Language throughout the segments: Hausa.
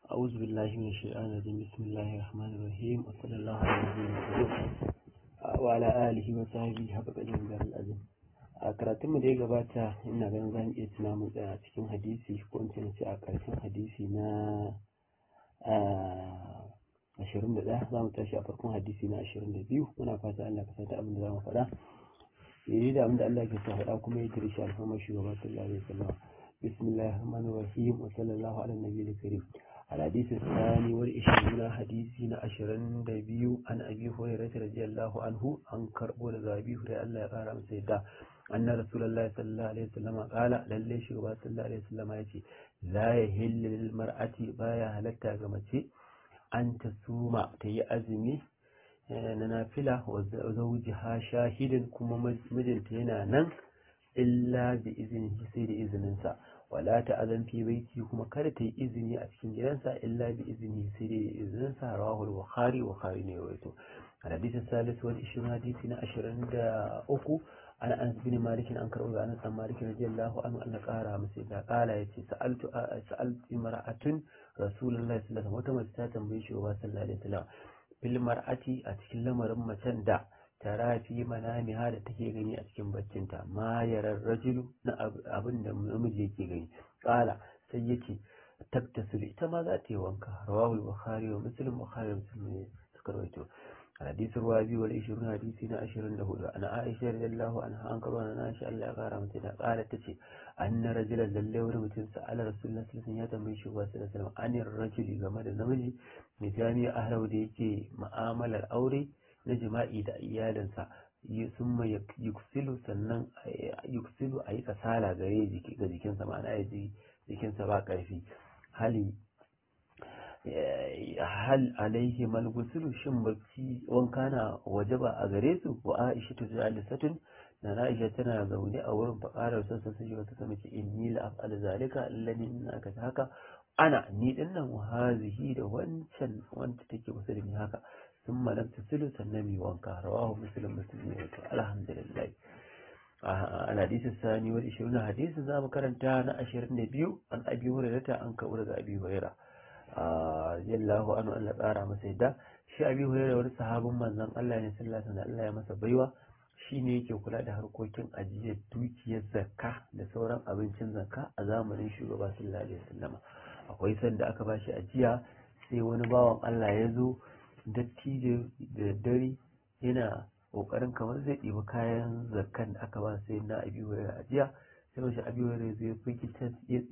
أعوذ بالله من الشيطان الرجيم بسم الله الرحمن الرحيم وصلى الله على نبينا محمد وعلى آله وصحبه حق قدر دار الأزم a karatun mu da ya gabata ina ganin zan iya tuna mu tsaya cikin hadisi ko in ce a karshen hadisi na ashirin da ɗaya za mu tashi a farkon hadisi na ashirin da biyu muna fata Allah ka sata abin da za mu faɗa yayi da abin da Allah ke sa faɗa kuma ya tirishi alfarmar shugaba sallallahu alaihi wasallam bismillahir rahmanir rahim wa sallallahu ala nabiyil karim الحديث الثاني والعشرون حديثنا عشرين دبيو عن أبي هريرة رضي الله عنه عن كربو أبي هريرة الله يقال عن سيدا أن رسول الله صلى الله عليه وسلم قال للي شغبا صلى الله عليه وسلم يتي لا يهل للمرأة بايا هلتا غمتي أن تصوم تي أزمي ننافلة وزوجها شاهد كما مجنتين نن إلا بإذنه سيد إذن سا wala ta azan fi baiti kuma kada ta yi izini a cikin gidansa illa bi izini sai dai izinin sa rawahu bukhari bukhari ne rawaito al hadith salis wal 20 hadisi na 23 an an bin malik an karbo ga anas malik radiyallahu anhu an qara masa da qala yace sa'altu sa'altu mar'atun rasulullahi sallallahu alaihi wasallam wata mace ta tambaye shi wa sallallahu alaihi wasallam bil mar'ati a cikin lamarin macen da tara fi manamiha da take gani a cikin baccinta ma yarar rajulu na abin da namiji yake gani kala sai yace tattasul ita ma za ta yi wanka rawahu bukhari wa muslim bukhari wa muslim ne suka rawaito hadisin ruwa biyu wal ishirin hadisi na ashirin da hudu ana aisha radiyallahu anha an karo na nashi Allah ya kara mata da kala tace anna rajulan lalle wani mutum sa'ala rasulullahi sallallahu alaihi wasallam ya tambaye shi wa sallallahu alaihi wasallam anir rajuli game da namiji mai jami'a ahlau da yake ma'amalar aure na jima'i da iyalinsa sun mai yuksilu sannan yuksilu a yi kasala gare ga jikinsa ma'ana ya ji jikinsa ba ƙarfi hali hal alaihi malgusilu shin bacci wanka na waje ba a gare su wa aisha ta jalisatun na aisha tana zaune a wurin faƙarar sassan sun wata ta mace inni la af'al zalika allani ina ka haka ana ni dinnan wa hazihi da wancan wanda take kusa da ni haka ثم لم تسلوا سنمي وانكا رواه مسلم مسلم الحمد لله الحديث الثاني والعشرون حديث ذا مكرنتا نا أشرين نبيو عن أبي هريرة عن كورة أبي هريرة رضي الله عنه أن لقارا مسيدا shi abi hurairu wani sahabin manzon Allah ne sallallahu alaihi Allah ya masa baiwa shine yake kula da harkokin ajiyar dukiyar zakka da sauran abincin zakka a zamanin shugaba sallallahu alaihi wasallam akwai sanda aka bashi ajiya sai wani bawan Allah ya zo dattijo da dare yana kokarin kamar zai ɗiba kayan zakkan da aka ba sai na abi wurin ajiya sai mashi abi wurin zai firgita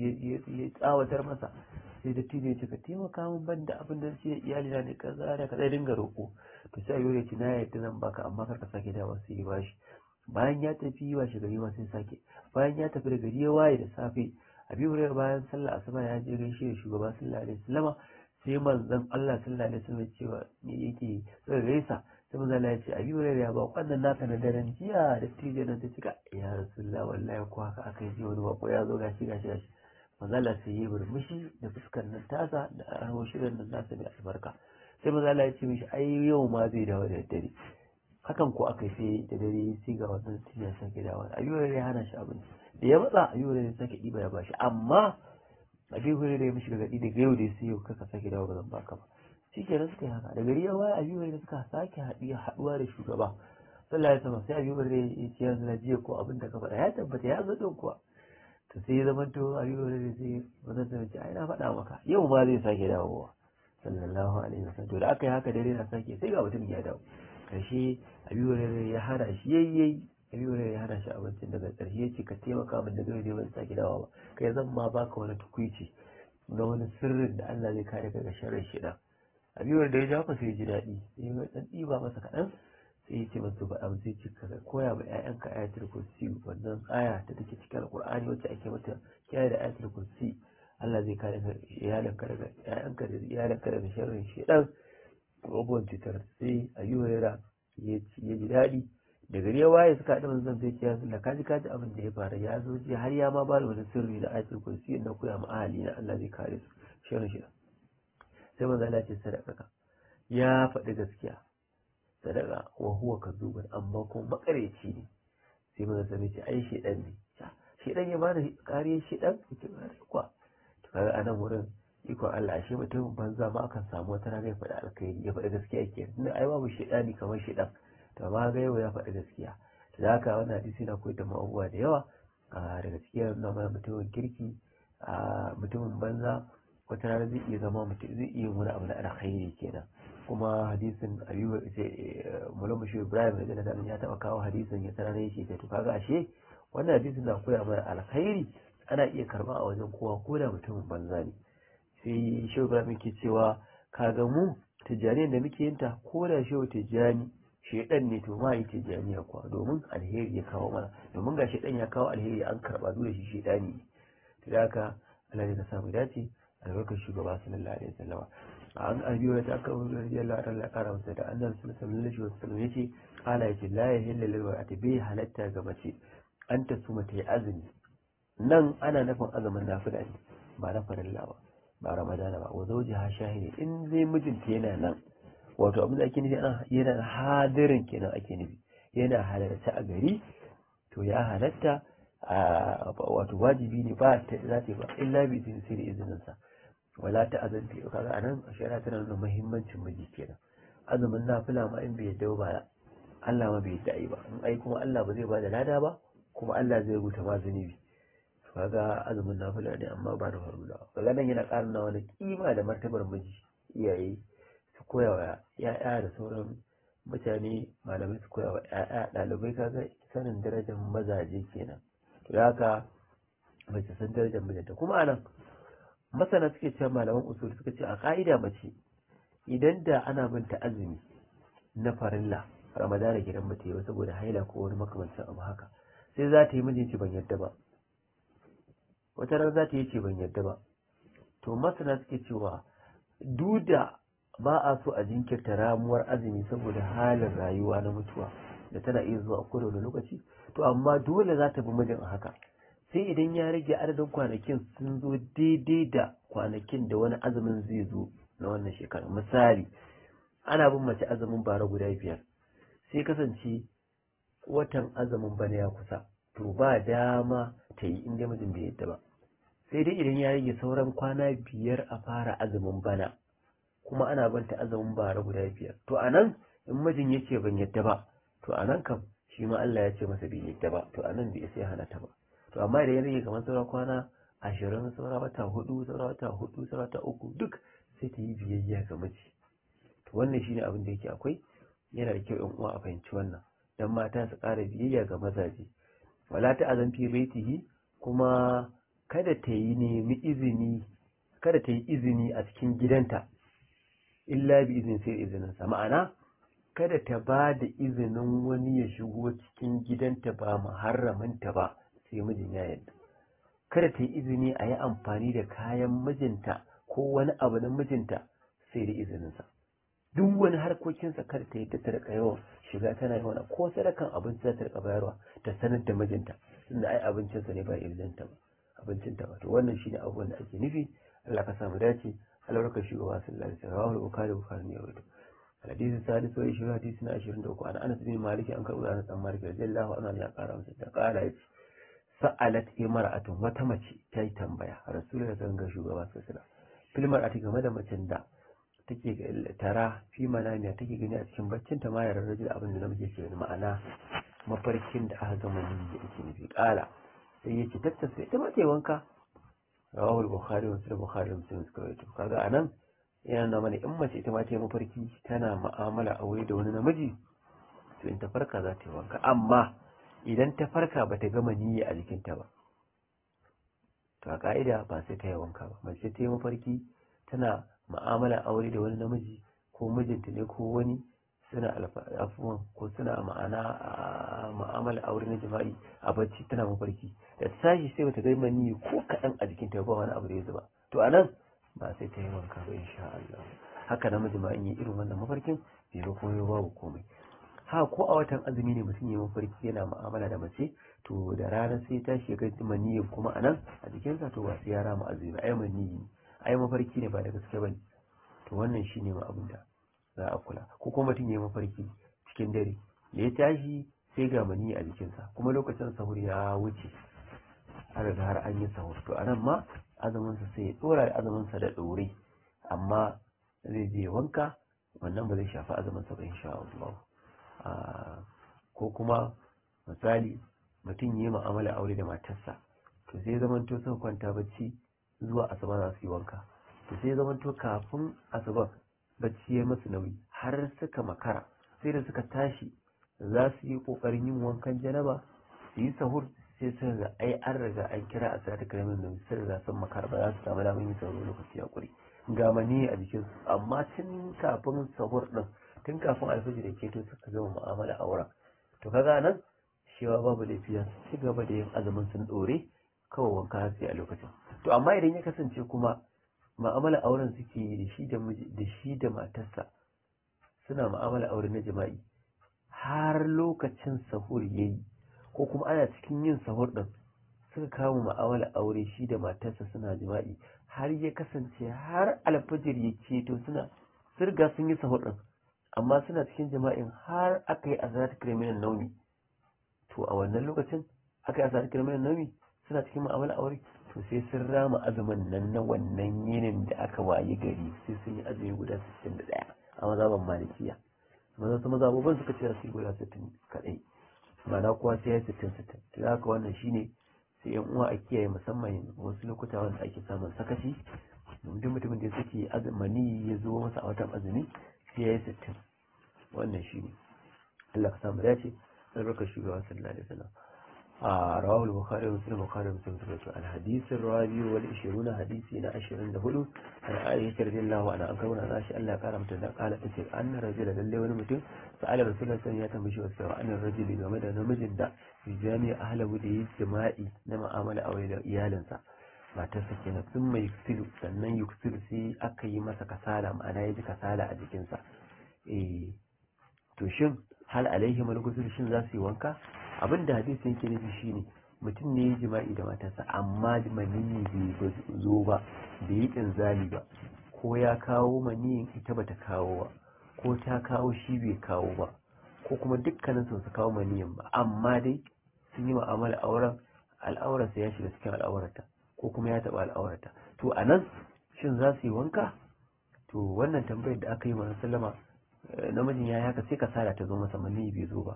ya tsawatar masa sai dattijo ya ce ka taimaka min ban da abin da shi iyali na da kaza da kaza dinga roƙo to sai abi wurin ya ce na yadda zan baka amma kar ka sake dawa sai ya bashi bayan ya tafi ba shi gari ma sai sake bayan ya tafi da gari ya waye da safe abi wurin bayan sallah asuba ya je gaishe da shugaba sallallahu alaihi wasallama sai manzon Allah sallallahu alaihi wasallam cewa me yake sai gaisa sai manzon Allah ya ce abi wurin ya ba wannan naka na daren jiya da tije nan ta cika ya rasulullah wallahi ko haka aka yi wani bako ya zo gashi gashi gashi manzon Allah sai ya burmushi da fuskar nan tasa da arho shirin nan nasa mai albarka sai manzon Allah ya ce mishi ai yau ma zai dawo da dare hakan ko aka sai da dare sai ga wannan tije ya sake dawo abi wurin ya hana shi abinci da ya matsa abi wurin ya sake diba ya bashi amma abin hore da ya mishi gargaɗi daga yau da sai yau kaka sake dawo ba zan baka ba shi kenan suka yi haka da gari ya waya abin hore da suka sake haɗuwa da shugaba sallallahu alaihi wasallam sai abin hore ya ce yanzu na jiya ko abin da ka faɗa ya tabbata ya zo ɗin kuwa to sai ya zama to abin hore da sai bazan ta ce ai na faɗa maka yau ma zai sake dawowa sallallahu alaihi wasallam to da aka yi haka dare na sake sai ga mutum ya dawo karshe abin hore ya hana shi yayyayi abi wani ya hana shi abincin daga ƙarshe ya ce ka taimaka min da gari ban sake dawa ba kai zan ma baka wani tukuici na wani sirrin da Allah zai kare ka ga sharrin shida abi wani da ya jafa sai ya ji daɗi sai ya dan ɗiba masa kaɗan sai ya ce masa ba abu sai cika ka koya ma ƴaƴanka ayatul kursi wannan aya ta take cikin alqur'ani wacce ake mata kiyaye da ayatul kursi Allah zai kare ka iyalanka daga ƴaƴanka da iyalanka daga sharrin shedan abubuwan cutar sai abi wani ya ji daɗi da gari ya waye suka haɗu manzon sai ce ya zulla kaji kaji abin da ya faru ya zo ji har ya ma ba da wani sirri da ayatul kursi na koya ma ahali na Allah zai kare su shirin shi sai manzo Allah ce sadaka ka ya faɗi gaskiya sadaka wa huwa kazuban amma kuma makareci ne sai manzo sai ce ai shedan ne shedan ya bada kariyar shedan ce ba kwa to kaga anan wurin ikon Allah ashe mutum banza ma akan samu wata rana ya faɗi alkhairi ya faɗi gaskiya ke tunda ai babu shaidani kamar shaidan to amma ga yau ya faɗi gaskiya to da haka wannan hadisi na koyar da mu abubuwa da yawa daga cikin na mana mutumin kirki mutumin banza wata rana zai iya zama mutum zai iya wani abu na alkhairi kenan kuma hadisin ayyuba ce mulamu shi ibrahim da da ya taba kawo hadisin ya tsara yake ce to kaga ashe wannan hadisin na koya mana alkhairi ana iya karba a wajen kowa ko da mutumin banza ne sai shi ibrahim ke cewa kaga mu tijjani da muke yin ta ko da shi tijjani shedan ne to ma yi tijjaniya kuwa domin alheri ya kawo mana domin ga shedan ya kawo alheri an karba dole shi shedani ne to da haka Allah ne ka samu dace albarkar shugaba sallallahu alaihi wasallam an abiyo ta aka wuri radiyallahu ta'ala kara masa da annabi sallallahu alaihi wasallam yace ala yace la yahillu lil mar'ati bi halatta ga mace an ta suma ta yi azumi nan ana nufin azumin nafila ne ba na farilla ba ba ramadana ba wa zawjiha shahidi in zai mijinta yana nan wato abin da ake nufi ana yana hadirin kenan ake nufi yana halarta a gari to ya halatta wato wajibi ne ba ta za ta ba illa bi izini sai da izinin sa wala ta azanti kaga anan shari'a tana nuna muhimmancin miji kenan azumin nafila ma in bai yadda ba Allah ma bai yadda ai ba in ai kuma Allah ba zai ba da lada ba kuma Allah zai rubuta ma zunubi kaga azumin nafila ne amma ba da farula kaga nan yana ƙara wani kima da martabar miji iyaye su koya wa ya'ya da sauran mutane malamai su koya wa ya'ya ɗalibai kaga sanin darajar mazaje kenan to haka mace san darajar mijinta kuma anan masana suke cewa malaman usul suka ce a ka'ida mace idan da ana binta azumi na farilla ramadana gidan mata yi saboda haila ko wani makamancin abu haka sai za ta yi mijinci ban yadda ba wata ran za ta yi ce ban yadda ba to masana suke cewa duda ba a so a jinkirta ramuwar azumi saboda halin rayuwa na mutuwa da tana iya zuwa a kowane lokaci to amma dole za ta bi mijin a haka sai idan ya rage adadin kwanakin sun zo daidai da kwanakin da wani azumin zai zo na wannan shekara misali ana bin mace azumin bara guda biyar sai kasance watan azumin bana ya kusa to ba dama ta yi inda mijin bai yadda ba sai dai idan ya rage sauran kwana biyar a fara azumin bana kuma ana banta azumin bara guda biyar to a nan in mijin ya ce ban yadda ba to a nan kam shi ma Allah ya ce masa bai yadda ba to a nan bai sai hana ta ba to amma idan ya rage kamar sauran kwana ashirin saura wata hudu saura wata hudu saura wata uku duk sai ta yi biyayya ga miji to wannan shine abin da yake akwai yana da kyau yan uwa a fahimci wannan dan mata su ƙara biyayya ga mazaje wala ta azan fi baitihi kuma kada ta yi nemi izini kada ta yi izini a cikin gidanta illa bi izin sai izinin sa ma'ana kada ta ba da izinin wani ya shigo cikin gidanta ba muharramanta ba sai mijin ya yadda kada ta yi izini a yi amfani da kayan mijinta ko wani abu na mijinta sai da izininsa duk wani harkokinsa kada ta yi ta rika yawan shiga tana yi wani ko sadakan abinci za ta rika bayarwa ta sanar da mijinta tunda ai abincinsa ne ba izinta ba abincinta ba to wannan shine abubuwan da ake nufi Allah ka samu dace albarkar shugaba sallallahu alaihi wasallam rawahu bukhari bukhari ne wato hadisi salisu wa ishirin hadisi na ashirin da uku an anas bin malik an karɓi anas dan malik radiyallahu anhu ya ƙara masa da ƙara yace sa'alat imra'atun wata mace ta yi tambaya rasulullahi sallallahu alaihi shugaba sallallahu alaihi wasallam filmar ati game da macen da take tara fi manamiya take gani a cikin baccin ta ma yaran rajul abin da namiji ke ma'ana mafarkin da aka gama ni da yake nufi kala sai yace tattasa ita ma ta wanka rawahul bukhari wa sahih bukhari muslim suka rawaito kaga anan yana nuna mana in mace ita ma ta yi mafarki tana mu'amala aure da wani namiji to in ta farka za ta yi wanka amma idan ta farka ba ta gama niyya a jikinta ba to a ka'ida ba sai ta yi wanka ba mace ta yi mafarki tana ma'amala aure da wani namiji ko mijinta ne ko wani suna afuwan ko suna ma'ana ma'amala aure na jima'i a bacci tana mafarki da ta tashi sai bata gama niyya ko kaɗan a jikinta ba wani abu da ya zuba to a nan ba sai ta yi wanka ba insha Allah haka namiji ma in yi irin wannan mafarkin bai ba komai babu komai ha ko a watan azumi ne mutum ya mafarki yana mu'amala da mace to da rana sai ta shiga maniyin kuma a nan a jikinsa to ba sai ya rama azumi ai maniyi ai mafarki ne ba da gaske bane to wannan shine ma abin da za a kula ko kuma mutum ya mafarki cikin dare da ya tashi sai ga maniyi a jikinsa kuma lokacin sahur ya wuce har riga har an yi sahur to anan ma azuminsa sai ya dora da azuminsa da ɗore amma zai je wanka wannan ba zai shafi azuminsa ba insha Allah ko kuma misali mutum yi mu'amala aure da matarsa to sai zaman to suka kwanta bacci zuwa asuba za su yi wanka to sai zaman to kafin asuba bacci ya masu nauyi har suka makara sai da suka tashi za su yi kokarin yin wankan janaba su yi sahur sai sun ga ai an riga an kira a sa ta karamin da sai da sun makara ba za su samu damar yin sahur lokaci a kuri ga mani a jikin su amma tun kafin sahur din tun kafin alfajir da keto suka gama mu'amala auren to kaga nan shewa babu laifiya su ci gaba da yin azumin sun dore kawai wanka sai a lokacin to amma idan ya kasance kuma mu'amala auren suke yi da shi da da shi da matarsa suna mu'amala aure na jima'i har lokacin sahur yayi ko kuma ana cikin yin sahur din suka kama mu'amala aure shi da matarsa suna jima'i har ya kasance har alfajir ya ceto suna sirga sun yi sahur din amma suna cikin jima'in har aka yi azarat criminal naumi to a wannan lokacin aka yi azarat criminal naumi suna cikin mu'amala aure to sai sun rama azumin nan na wannan yinin da aka wayi gari sai sun yi azumi guda 61 a mazaban malikiya maza su mazabubin suka ce su yi guda 60 kadai ma'ana kowa sai ya yi 60 60 to haka wannan shine sai yan uwa a kiyaye musamman wasu lokuta wanda ake samun sakaci duk mutumin da suke azumani ya zo masa a watan azumi sai ya yi 60 wannan shine Allah ka samu dace albarkar shugaba sallallahu alaihi wasallam رواه البخاري ومسلم البخاري ومسلم تبعته الحديث الرابع والعشرون حديثنا عشرين دهلو عن عائشة رضي الله عنها أنكرون أن عائشة ألا قال متنا قال تسير أن الرجل للي ونمتن سأل رسول الله صلى الله عليه وسلم وسوى أن الرجل ومدى نمجن دا في جامع أهل ودي جمائي نما عمل أو إلى إيالنسا ما تسكن ثم يكسل sannan يكسل sai aka yi masa kasala ma'ana ya ji kasala a jikinsa eh to shin hal alaihi malgusul shin za su yi wanka abin da hadisi yake nufi shine mutum ne ya jima'i da matarsa amma maniyi bai zo ba bai yi inzali ba ko ya kawo maniyin ita bata kawo ba ko ta kawo shi bai kawo ba ko kuma dukkanin su kawo maniyin ba amma dai sun yi mu'amala auren al'aurarsa ya shiga cikin al'aurarta ko kuma ya taɓa al'aurarta to a nan shin za su yi wanka to wannan tambayar da aka yi wa sallama namijin ya yi haka sai kasala ta zo masa maniyi bai zo ba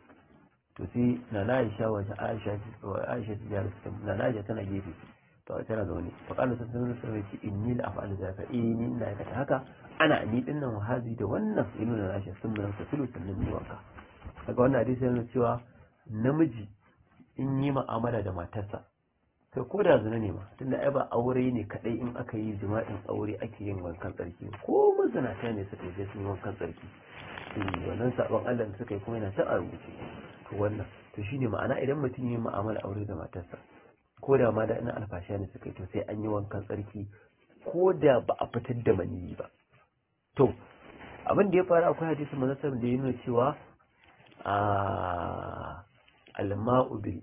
to sai na na aisha wajen aisha aisha ta jihar su na na aisha tana gefe to tana zaune fa kana sun sanar da ce inni la af'alu zaka eh ni ina aikata haka ana ni din nan wahazi da wannan inu na aisha sun mun sa tulu sannan ni wanka daga wannan hadisi yana cewa namiji in yi mu'amala da matarsa kai ko da zina ne ma tunda ai ba aure ne kadai in aka yi jima'in aure ake yin wankan tsarki ko mazinata ne suka yi sun wankan tsarki wannan sabon Allah da suka yi kuma yana ta a rubuce to wannan to shine ma'ana idan mutum yi mu'amala aure da matarsa ko da ma da ina alfasha ne suka yi to sai an yi wankan tsarki ko da ba a fitar da maniyi ba to abin da ya faru akwai hadisi manasar da ya nuna cewa a alma'u bil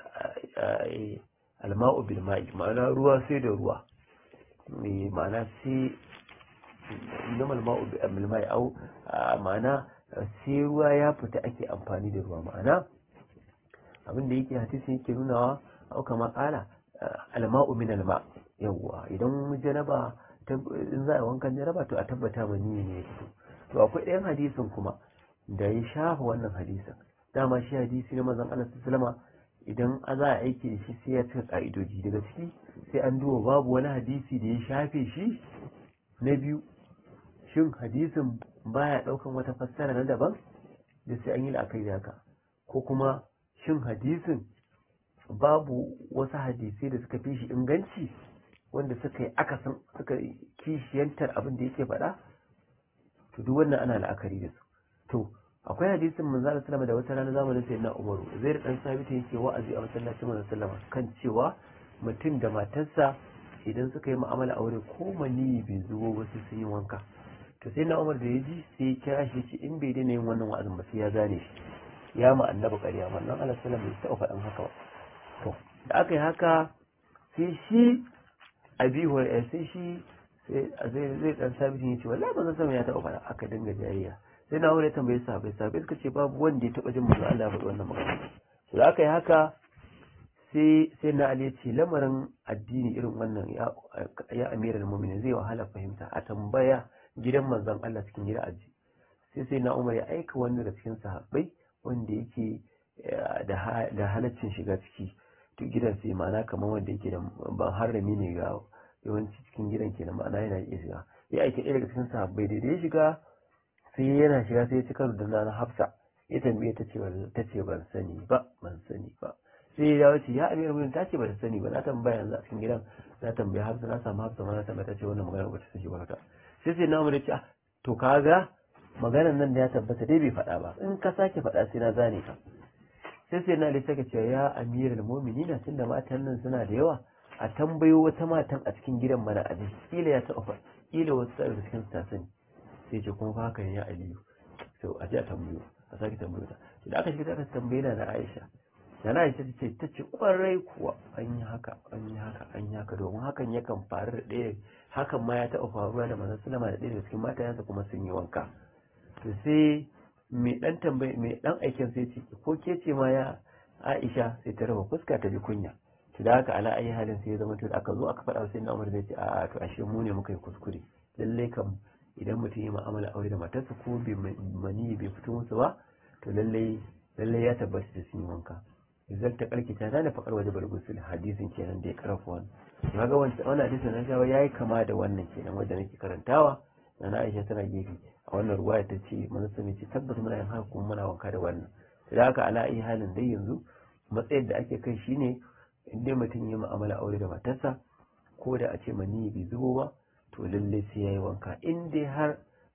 alma'u bil ma'i ma'ana ruwa sai da ruwa ma'ana sai inama alma'u bil ma'i au ma'ana sai ruwa ya fita ake amfani da ruwa ma'ana abinda yake hadisi yake nunawa au kama kala alma'u min alma yawwa idan janaba in za a wankan janaba to a tabbata mani ne ya fito to akwai ɗayan hadisin kuma da ya shafa wannan hadisin dama shi hadisi na mazan Allah sallama idan a za a aiki da shi sai ya cika ka'idoji daga ciki sai an duba babu wani hadisi da ya shafe shi na biyu shin hadisin baya daukan wata fassara na daban da sai an yi la'akari da haka ko kuma shin hadisin babu wasu hadisai da suka fi shi inganci wanda suka yi akasin suka kishiyantar abin da yake faɗa to duk wannan ana la'akari da su to akwai hadisin manzo Allah sallama da wata rana zamanin sayyidina Umaru zai da dan sabita yake wa'azi a masallacin manzo sallama kan cewa mutum da matarsa idan suka yi mu'amala aure ko mani bai zubo ba sai sun yi wanka to sai na umar da ya ji sai ya kira shi ce in bai daina yin wannan wa'azin ba sai ya gane shi ya ma annabi ƙarya wannan Allah sallam bai taɓa faɗin haka ba to da aka yi haka sai shi abi hurairah sai shi zai zai dan sabitin ya ce wallahi ba zan ya taɓa faɗa aka dinga jayayya sai na wuri tambaye sahabbai sahabbai suka ce babu wanda ya taɓa jin manzo Allah ya faɗi wannan magana to da aka yi haka sai sai na ali ce lamarin addini irin wannan ya ya amiral mu'minin zai wahala fahimta a tambaya gidan manzon Allah cikin gida aji sai sai na umar ya aika wani daga cikin sahabbai wanda yake da halaccin shiga ciki to gidan sai ma'ana kamar wanda yake da ban harami ne ga yawanci cikin gidan kenan ma'ana yana iya shiga ya aiki ɗaya daga cikin sahabbai da ya shiga sai yana shiga sai ya ci karo da nana hafsa ya tambaye ta ce ta ce ban sani ba ban sani ba sai ya dawo ce ya amir mun ta ce ba ta sani ba na tambaya yanzu a cikin gidan na tambaya hafsa na samu hafsa ma na tambaya ta ce wannan magana ba ta sani ba ta sai sai na umar ya ce ah to kaga maganan nan da ya tabbata dai bai faɗa ba in ka sake faɗa sai na zane ka sai sai na lissa ce ya amiral mu'minina tunda matan nan suna da yawa a tambayo wata matan a cikin gidan mana a ji kila ya taɓa kila wasu daga cikin su ta sani sai ce kuma haka ne ya aliyu sau a ji a tambayo a sake tambayo ta da aka shiga aka tambaye na na aisha da na aisha ce ta ce kwarai kuwa an yi haka an yi haka an yi haka domin hakan yakan faru da ɗaya hakan ma ya taɓa faruwa da manzon sallama da ɗaya daga cikin matayensa kuma sun yi wanka to sai mai dan tambayi mai dan aikin sai ce ko ke ce ma ya Aisha sai ta raba fuska ta ji kunya to da haka ala ayi halin sai ya zama to aka zo aka faɗa sai na Umar zai ce a to ashe mu ne muka yi kuskure lalle kam idan mutum ya mu'amala aure da matarsa ko bai mani bai fito musu ba to lalle lalle ya tabbata da sun yi wanka idan ta karki ta da fakar waje bargusul hadisin kenan da ya karfa wannan kaga wannan wannan hadisin na shawa yayi kama da wannan kenan wanda nake karantawa na Aisha tana gefe a wannan ruwaya ta ce manasa mai ce tabbas muna yin haka kuma muna wanka da wannan da haka ala ayi halin dai yanzu matsayin da ake kai shine in dai mutum ya mu'amala aure da matarsa ko da a ce mani bai zubo ba to lalle sai yayi wanka in dai har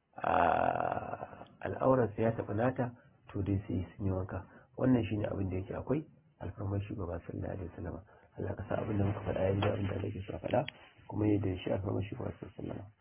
al'aurarsa ya tafi nata to dai sai sun yi wanka wannan shine abin da yake akwai alfarmar shugaba sallallahu alaihi wasallam Allah ka sa abin da muka faɗa ya ji abin da ake so a faɗa kuma yadda shi alfarmar shugaba sallallahu alaihi wasallam